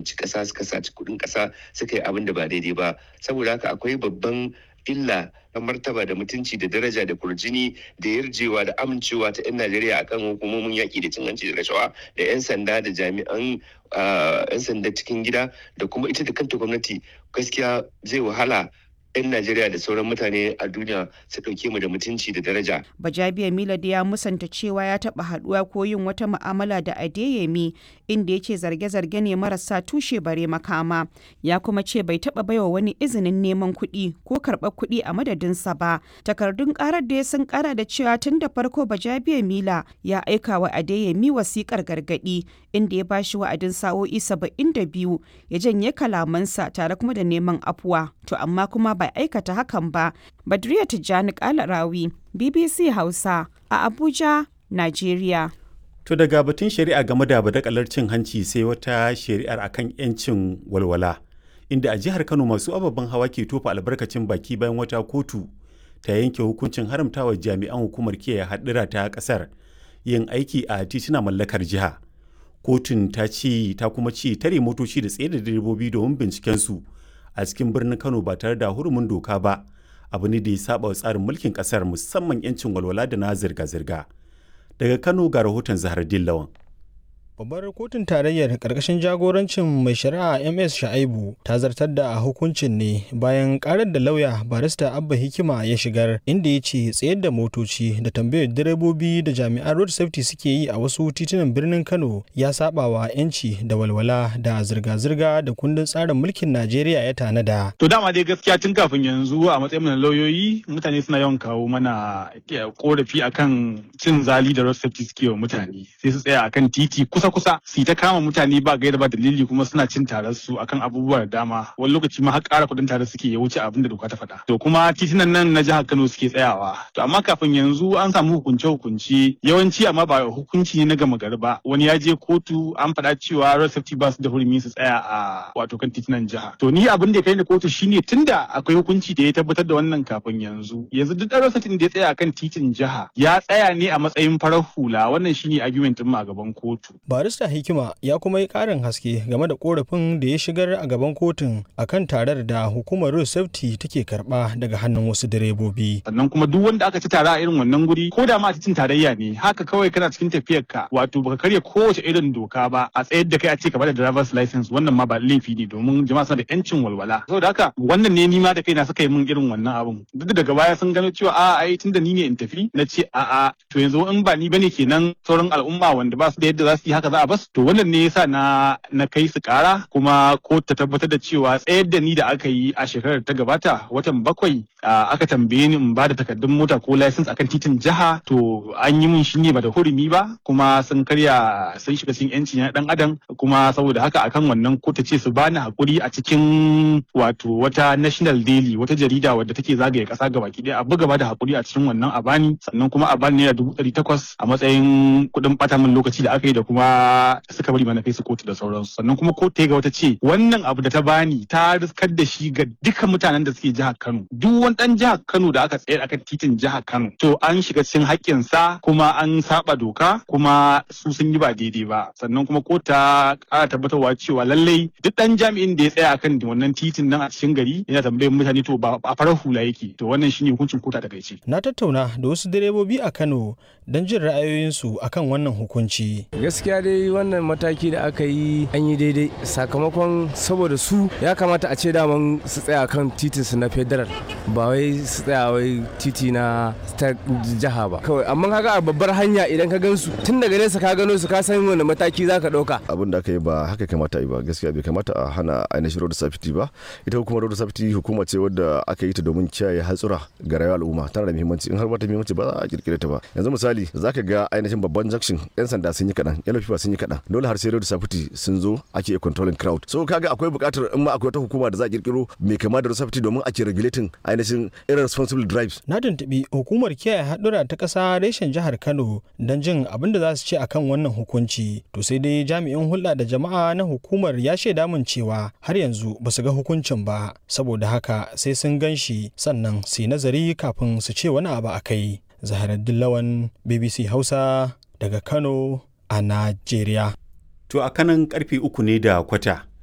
zalunci ƙasa suka saci kuɗin ƙasa suka yi abin da ba daidai ba saboda haka akwai babban illa na martaba da mutunci da daraja da kurjini da yarjewa da amincewa ta 'yan Najeriya akan hukumomin yaƙi da cin hanci da rashawa da 'yan sanda da jami'an 'yan sanda cikin gida da kuma ita da kanta gwamnati gaskiya zai wahala 'yan Najeriya da sauran mutane a duniya su ɗauke mu da mutunci da daraja. Bajabiya Milad ya musanta cewa ya taɓa haɗuwa ko yin wata mu'amala da Adeyemi inda ya ce zarge-zarge ne marasa tushe bare makama. Ya kuma ce bai taɓa baiwa wani izinin neman kuɗi ko karɓar kuɗi a madadinsa ba. Takardun ƙarar da ya sun ƙara da cewa tun da farko Bajabiya Mila ya aika wa Adeyemi wasiƙar gargaɗi inda ya bashi wa'adin sa'o'i saba'in da biyu ya janye kalamansa tare kuma da neman afuwa. To amma kuma bai aikata hakan ba. Badriya Tijjani Kalarawi, BBC Hausa a Abuja, Najeriya. To daga batun shari'a game da badakalar cin hanci sai wata shari'ar akan 'yancin walwala. Inda a jihar Kano masu ababen hawa ke tofa albarkacin baki bayan wata kotu ta yanke hukuncin haramtawa jami'an hukumar kiyaye haɗura ta ƙasar yin aiki a tituna mallakar jiha. Kotun ta ce ta kuma ce tare motoci da tsaye da direbobi domin binciken su a cikin birnin Kano ba tare da hurumin doka ba abu ne da ya saba wa tsarin mulkin kasar musamman 'yancin walwala da na zirga-zirga. Daga Kano ga rahoton Zahar Dillawan. Babbar kotun tarayyar karkashin jagorancin mai shari'a MS Sha'aibu ta zartar da hukuncin ne bayan karar da lauya barista Abba Hikima ya shigar inda ya ce tsayar da motoci da tambayar direbobi da jami'an road safety suke yi a wasu titunan birnin Kano ya saba wa 'yanci da walwala da zirga-zirga da kundin tsarin mulkin Najeriya ya tanada. To dama dai gaskiya tun kafin yanzu a matsayin na lauyoyi mutane suna yawan kawo mana korafi akan cin zali da road safety suke wa mutane sai su tsaya akan titi kusa kusa su ta kama mutane ba gaira ba dalili kuma suna cin tarar su akan abubuwa da dama wani lokaci ma har ƙara kuɗin tare suke ya wuce abin da doka ta faɗa to kuma titunan nan na jihar Kano suke tsayawa to amma kafin yanzu an samu hukunce hukunci yawanci amma ba hukunci ne na gama gari ba wani ya je kotu an faɗa cewa road safety ba su da hurumi su tsaya a wato kan titunan jiha to ni abin da ya kai ni kotu shine tunda akwai hukunci da ya tabbatar da wannan kafin yanzu yanzu duk road safety da ya tsaya akan titin jiha ya tsaya ne a matsayin farar hula wannan shine argument mu a gaban kotu barista hikima ya kuma yi karin haske game da korafin da ya shigar a gaban kotun akan tarar da hukumar road safety take karba daga hannun wasu direbobi sannan kuma duk wanda aka ci tara a irin wannan guri ko da ma a cikin tarayya ne haka kawai kana cikin tafiyar ka wato baka karya kowace irin doka ba a tsayar da kai a ce ka bada driver's license wannan ma ba laifi ne domin jama'a suna da yancin walwala saboda haka wannan ne nima da kaina suka yi min irin wannan abun duk da daga baya sun gano cewa a ai tunda ni ne in tafi na ce a a to yanzu in ba ni bane kenan sauran al'umma wanda ba su da yadda za su yi haka za a bas to wannan ne yasa na na kai su kara kuma ko ta tabbatar da cewa tsayar da ni da aka yi a shekarar ta gabata watan bakwai aka tambaye ni in ba da takardun mota ko license akan titin jiha to an yi min shi ne ba da hurumi ba kuma sun karya sun shiga cikin yanci na dan adam kuma saboda haka akan wannan ko ta ce su bani hakuri a cikin wato wata national daily wata jarida wadda take zagaye kasa gabaki daya a buga ba da hakuri a cikin wannan a bani sannan kuma a bani naira dubu ɗari takwas a matsayin kuɗin ɓata min lokaci da aka yi da kuma suka bari mana kai su kotu da sauransu sannan kuma kotu ga wata ce wannan abu da ta bani ta riskar da shi ga dukkan mutanen da suke jihar Kano duk wani dan jihar Kano da aka tsayar akan titin jihar Kano to an shiga cikin haƙƙin sa kuma an saba doka kuma su sun yi ba daidai ba sannan kuma kotu ta ƙara tabbatarwa cewa lallai duk dan jami'in da ya tsaya akan wannan titin nan a cikin gari yana tambayar mutane to ba a farar hula yake to wannan shine hukuncin kotu a takaice na tattauna da wasu direbobi a Kano don jin ra'ayoyinsu akan wannan hukunci gaskiya dai wannan mataki da aka yi an yi daidai sakamakon saboda su ya kamata a ce daman su tsaya kan titin su na federal ba wai su tsaya wai titi na ta jiha ba kawai amma kaga a babbar hanya idan ka gansu tun daga nesa ka gano su ka san wani mataki zaka dauka abin da aka yi ba haka kamata yi ba gaskiya bai kamata a hana ainihin road safety ba ita hukumar road safety hukuma ce wadda aka yi ta domin kiyaye hatsura ga rayuwar al'umma tana da muhimmanci in har ba ta muhimmanci ba za a kirkire ta ba yanzu misali zaka ga ainihin babban junction yan sanda sun yi kaɗan yan fifa sun yi kaɗan dole har sai road safety sun zo ake controlling crowd so kaga akwai buƙatar in ma akwai wata hukuma da za a kirkiro mai kama da road safety domin ake regulating ainihin irresponsible drives na tuntuɓi hukumar kiyaye haɗura ta ƙasa reshen jihar kano don jin abin da za su ce akan wannan hukunci to sai dai jami'in hulɗa da jama'a na hukumar ya shaida min cewa har yanzu ba su ga hukuncin ba saboda haka sai sun gan shi sannan su yi nazari kafin su ce wani abu a kai zaharaddin lawan bbc hausa daga kano a najeriya To a kanan karfe uku ne da kwata